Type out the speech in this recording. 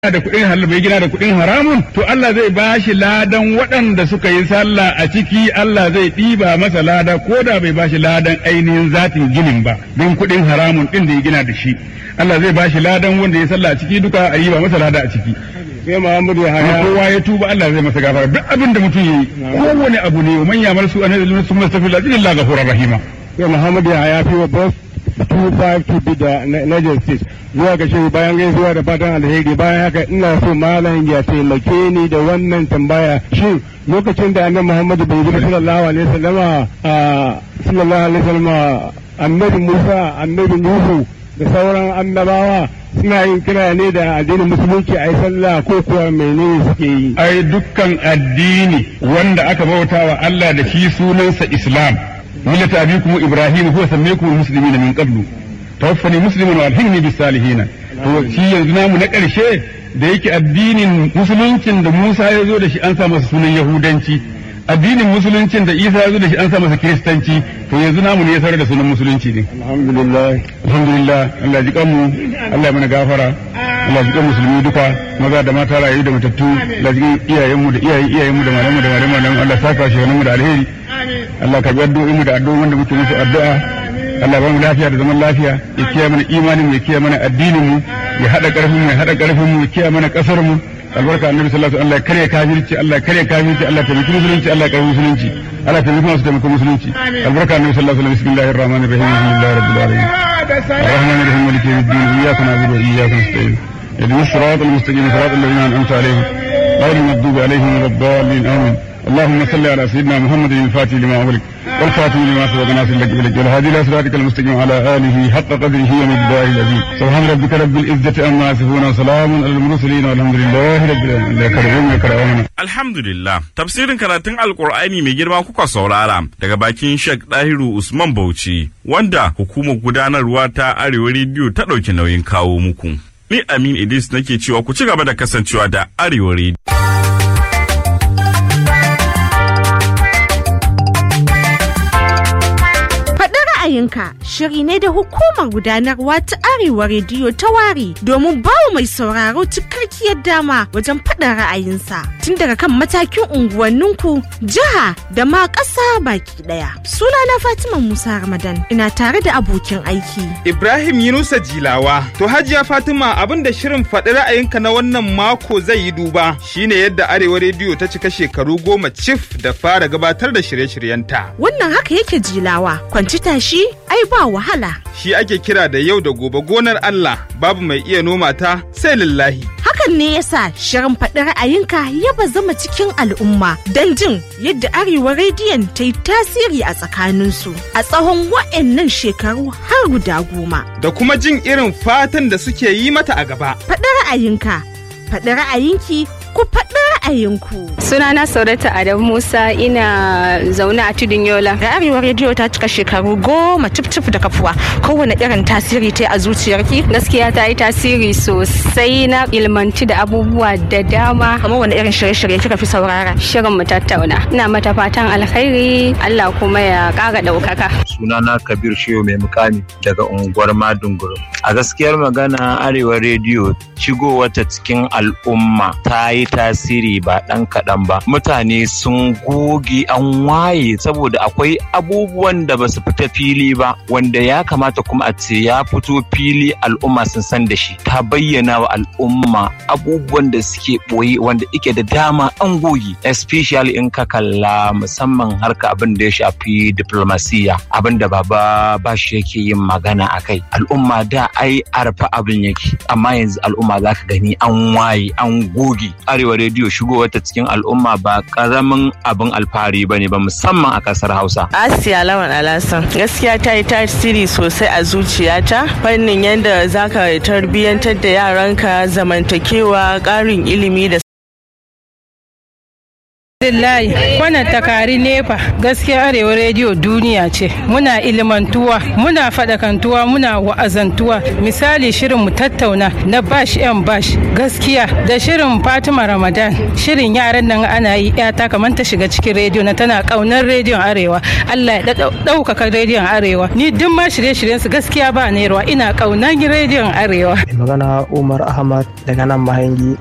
da kuɗin halal bai gina da kuɗin haramun to Allah zai ba shi ladan waɗanda suka yi sallah a ciki Allah zai ɗiba masa lada ko da bai ba shi ladan ainihin zatin ginin ba don kuɗin haramun ɗin da ya gina da shi Allah zai ba shi ladan wanda ya sallah a ciki duka a yi ba masa lada a ciki sai Muhammadu ya amma kowa ya tuba Allah zai masa gafara duk abin da mutum yi kowane abu ne man yamar su an yadda sun masa fil azin Allah ghafurur rahima sai Muhammadu ya haya fi wa boss 252 da Niger State zuwa ga shehu bayan gaisuwa da fatan alheri bayan haka ina so malam ya taimake ni da wannan tambaya shin lokacin da annabi Muhammadu bai zuba sallallahu alaihi wasallama sallallahu alaihi wasallama annabi Musa annabi Nuhu da sauran annabawa suna yin kira ne da addinin musulunci a yi sallah ko kuwa menene suke yi ai dukkan addini wanda aka bauta wa Allah da shi sunansa Islam millata abikum Ibrahim huwa sammaykum muslimina min qablu tawaffani musliman wa alhimni bis salihin to shi yanzu namu na ƙarshe da yake addinin musuluncin da Musa ya zo da shi an sa masa sunan Yahudanci addinin musuluncin da Isa ya zo da shi an sa masa Kiristanci to yanzu namu ne ya sarar da sunan musulunci ne alhamdulillah alhamdulillah Allah ji kanmu Allah ya mana gafara Allah ji kan musulmi duka maza da mata rayu da matattu Allah ji iyayenmu da iyayen iyayenmu da malamu da malamu Allah saka shi mu da alheri Allah ka bi addu'o'in mu da addu'o'in wanda muke musu addu'a Allah ba mu lafiya da zaman lafiya ya kiyaye mana imanin mu ya kiyaye mana addinin mu ya hada karfin mu ya hada karfin mu ya kiyaye mana kasar mu albarka annabi sallallahu alaihi wasallam Allah ya kare kafirci Allah ya kare kafirci Allah ya taimaki musulunci Allah ya kare musulunci Allah ya taimaki masu taimako musulunci albarka annabi sallallahu alaihi wasallam bismillahir rahmanir rahim alhamdulillahi rabbil alamin الرحمن الرحيم مالك يوم الدين اياك نعبد واياك نستعين اهدنا الصراط المستقيم صراط الذين انعمت عليهم غير المغضوب عليهم ولا الضالين امين اللهم صل على سيدنا محمد الفاتح لما أغلق والخاتم لما سبق ناصر لك بلك والهادي إلى صراطك المستقيم على آله حق قدره ومقداره العظيم سبحان ربك رب العزة عما يصفون وسلام على المرسلين والحمد لله رب العالمين كرمون كرمون Alhamdulillah, tafsirin karatun Alkur'ani mai girma kuka saurara daga bakin Sheikh Dahiru Usman Bauchi, wanda hukumar gudanarwa ta Arewa Rediyo ta ɗauki nauyin kawo muku. Ni Amin Idris nake cewa ku ci gaba da kasancewa da Arewa Rediyo. ra'ayinka shiri ne da hukumar gudanarwa ta arewa rediyo ta ware domin bawa mai sauraro cikakkiyar dama wajen faɗin ra'ayinsa tun daga kan matakin unguwanninku jiha da ma ƙasa baki ɗaya sunana fatima musa ramadan ina tare da abokin aiki ibrahim yunusa jilawa to hajiya fatima abin da shirin faɗi ra'ayinka na wannan mako zai yi duba shine yadda arewa rediyo ta cika shekaru goma cif da fara gabatar da shirye-shiryenta wannan haka yake jilawa kwanci tashi ai ba wahala. Shi ake kira da yau da gobe gonar Allah babu mai iya noma ta sai lillahi. Hakan ne yasa shirin faɗi ra'ayinka ya bazama cikin al'umma don jin yadda Arewa rediyon ta yi tasiri a tsakaninsu a tsawon wa'annan shekaru har guda goma. Da kuma jin irin fatan da suke yi mata a gaba. Faɗi ra'ayinka, faɗi ra'ayinki ku faɗi ra'ayinku. Sunana Saurata Adam Musa ina zaune a tudun Yola. Da Arewa rediyo ta cika shekaru goma cif da kafuwa kowane irin tasiri ta a zuciyarki. Gaskiya ta yi tasiri sosai na ilmanci da abubuwa da dama. Kamar wani irin shirye-shirye kika fi saurara. Shirin mu tattauna. Ina mata fatan alkhairi Allah kuma ya ƙara ɗaukaka. Sunana Kabir Shehu mai mukami daga unguwar Madunguru. A gaskiyar magana Arewa rediyo wata cikin al'umma ta yi tasiri ba ɗan kaɗan ba mutane sun goge an waye saboda akwai abubuwan da ba su fita fili ba wanda ya kamata kuma a ce ya fito fili al'umma sun san da shi ta bayyana wa al'umma abubuwan da suke ɓoye wanda ike da dama an goge especially in ka kalla musamman harka abin da ya shafi diplomasiya abin da baba ba shi yake yin magana a kai al'umma da ai arfa abin yake amma yanzu al'umma za ka gani an waye an goge arewa rediyo shigowar ta cikin al'umma ba karamin abin alfahari ba ne ba musamman a kasar hausa asiya lawan alasan gaskiya ta yi tasiri sosai a zuciyata fannin yadda zaka tarbiyyantar da yaranka zamantakewa ƙarin ilimi da Lillahi wannan takari nefa gaskiya arewa rediyo duniya ce muna ilimantuwa muna faɗakantuwa muna wa'azantuwa misali shirin mu tattauna na bash yan bash gaskiya da shirin fatima ramadan shirin yaran nan ana yi yata kamar ta shiga cikin rediyo na tana kaunar rediyon arewa allah ya ɗaukaka rediyon arewa ni duk ma shirye-shiryen su gaskiya ba nerwa ina kaunar rediyon arewa magana umar ahmad daga nan mahangi